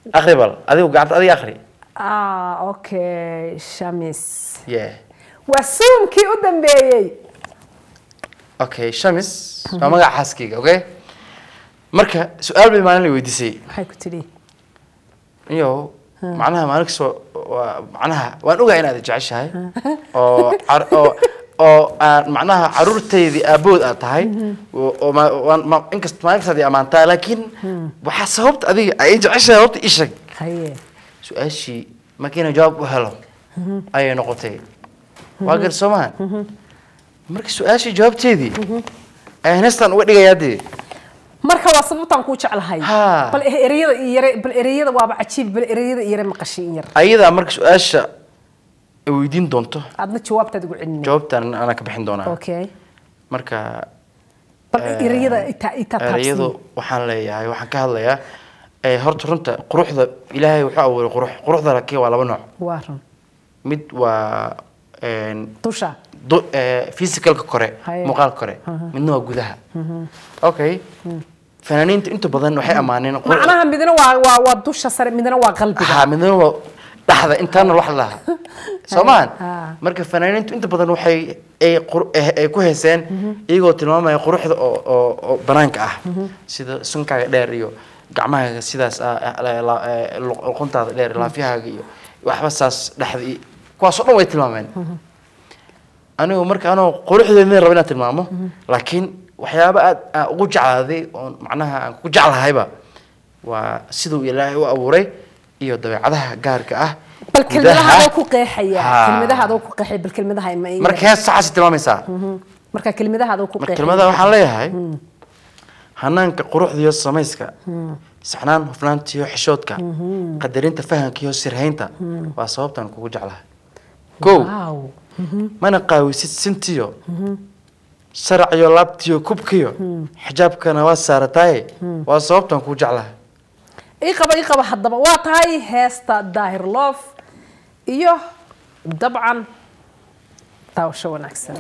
akhri bal adigu gacanta adiga akhri ah okay shamis yeah waa suumkii u dambeeyey okay shamis waa magaca xaaskayga okay marka su-aal bay maalin la weydiisay maxay ku tidhi iyo macnaha maalin kasta waa macnaha waan ogahay inaad jeceshahay oo car- oo oo aan macnaha caruurtaydii aabood aad tahay oo oo ma- waan ma- inkasta maalin kasta aad i ammaantaa laakiin waxaa sababta adiga ay jeceshahay horta ii sheeg haye su-aashii markiina jawaab u helo ayay noqotay waa gar soo mahan marka su-aashii jawaabteedii ayaan heestan uga dhigayaa dee marka waa sababtaan kuu jeclahay Ha. bal ereyada iyo yare bal ereyada waaba cajiib bal ereyada iyo yare maqashay in yar ayadaa marka su-aasha ay weydiin doonto aadna jawaabtaad ugu celinay jawaabtan anaa ka bixin doonaa okay marka bal Eh, ereyada itaa itaa erayadu taabsi waxaan leeyahay waxaan ka hadlayaa eh, horta runta quruxda ilaahay wuxuu abuuray qurux quruxda laakiin waa laba nooc waa run mid waa een, dusha du- eh, physicalka kore Haye. muuqaalka kore midna waa gudaha okay fanaaniinta inta badan waxay ammaaneen qurux- macnaha midna waa waa waa dusha sare midna waa qalbiga ها من هو dhaxda intaana wax laha soomaan Ah. marka fanaaniintu inta badan waxay ay qur- eh, ay ku heeseen iyagoo tilmaamaya quruxda oo oo oo banaanka ah sida sunkaaga dheer iyo gacmahaaga sidaas ah, eh, la- la- eh, luq- luquntaada dheer laafyahaaga iyo waxba saas dhexda iyo kuwaas oo dhan way tilmaameen anigu marka anoo quruxdeedna raba inaan tilmaamo laakiin waxyaaba aad aan ugu jeclaaday oon macnaha aan ku jeclahayba waa siduu ilaahay u abuuray iyo dabeecadaha gaarka ah bal kelmadaha gudaha. adoo ku qeexaya Ha. kelmadaha adoo ku qeexaya bal kelmadaha ma marka hees saxaasi tilmaamaysaa marka kelmadaha adoo ku marka qeexaya kelmadaha waxaan leeyahay hanaanka quruxda iyo samayska saxnaan hufnaanta iyo xishoodka qadarinta fahanka iyo sirhaynta waa sababtaan kugu jeclahay kow wow mana qaawisid sintiyo sarac iyo laabtiyo kubkiyo xijaabkana waa saarataaye waa sababtaan kugu jeclahay ii qaba ii qaba haddaba waa tahay heesta daahir loof iyo dabcan daawasho wanaagsan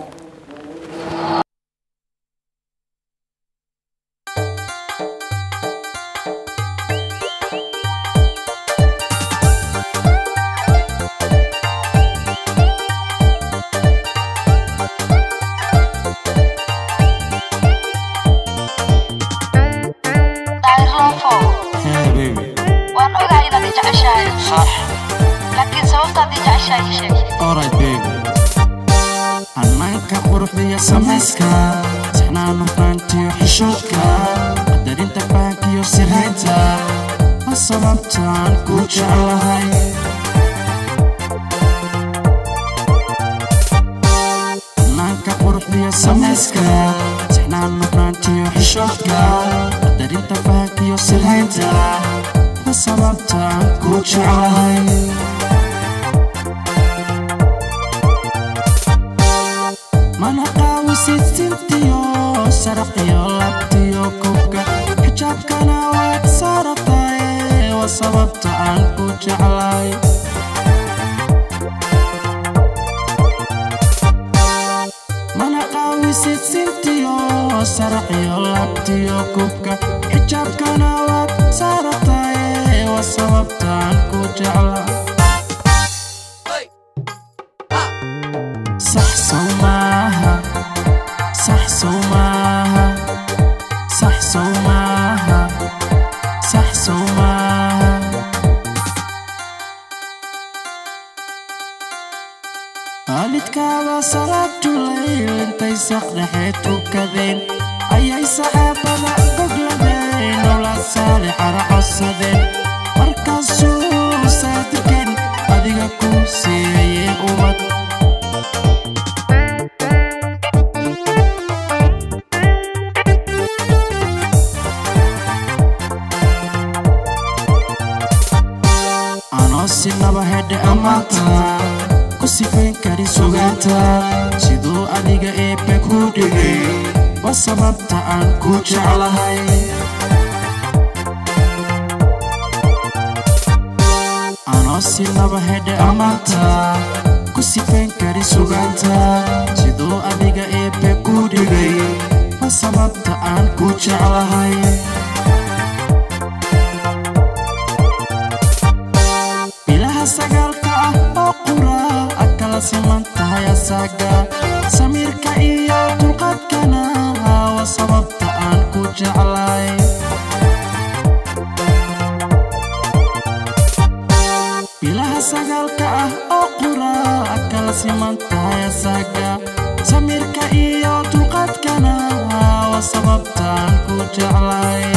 daahirloofo Hey baby, waan ogahay inaad i jeceshahay صح laakiin sababtaad i jeceshahay ii sheeg alright baby hanaanka quruxda iyo samayska saxnaan hufnaantiyo xishoodka qadarinta fahanka iyo sirhaynta waa sababtaan ku jeclahay hanaanka quruxda iyo samayska saxnaan hufnaantiyo xishoodka qadarinta fahanka iyo sirhaynta waa sababtaan ku jeclahay mana qaawisid sintiyo saraqiyo labtiyo kubka xijaabkana waad saarataye waa sababta aan ku jeclay mana qaawisid sintiyo saraqiyo labtiyo kubka xijaabkana waad saarataye waa sababta aan ku jeclay صح سوماها صح سوماها صح سوماها صح سوماها waalidkaada salaad julayl intay saqdhexee tukadeen ayay saxaabada gogladeen owlaad saalixana codsadeen markaasuu saadirkeen adiga ku siiyayee ubad anoo sinaba hedhe ammaanta ku sifayn karin sugaanta siduu adiga eebbe ku dhigay waa sababta aan ku jeclahay anoo sinaba hedhe ammaanta ku sifayn karin sugaanta siduu adiga eebbe ku dhigay waa sababta aan ku jeclahay siman tahay asaga samiirka iyo dulqaadkana waa sababta aan ku jeclay bilaha sagaalka ah oo qura kala siman tahay asaga samiirka iyo dulqaadkana waa sababta aan ku jeclay